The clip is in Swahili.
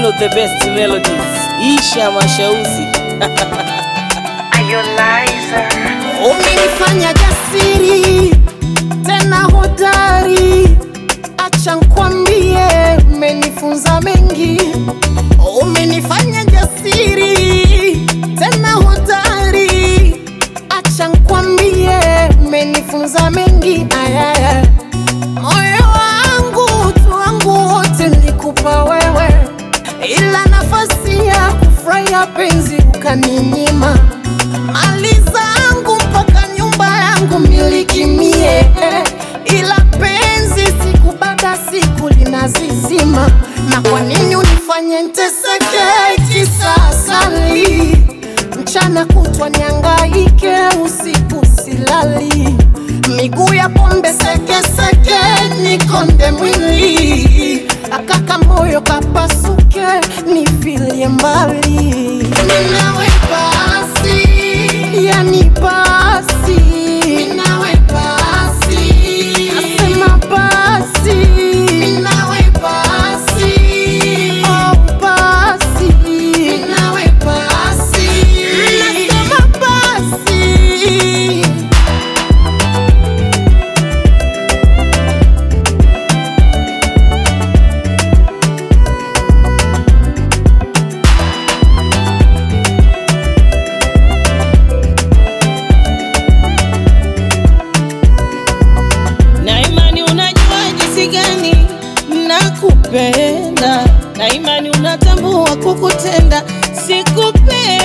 of the best melodies, Isha Mashauzi. Umenifanya jasiri tena hodari, acha nkwambie, umenifunza mengi. Umenifanya jasiri tena hodari, acha nkwambie, umenifunza mengi. Ayaya, moyo wangu, utu wangu wote nilikupa wewe, ila nafasi ya kufurahia penzi ukaninyima mali zangu mpaka nyumba yangu miliki mie, ila penzi siku baada siku linazizima. Na kwa nini unifanye nteseke kisasali? Mchana kutwa niangaike, usiku silali, miguu ya pombe sekeseke, nikonde mwili akaka moyo kapasuke, nifilie mbali Ninawe basi, yani basi, ninawe basi, nasema basi, ninawe basi, oh basi, ninawe basi, nasema basi. Na imani unajua jinsi gani nakupenda, na imani unatambua kukutenda sikupenda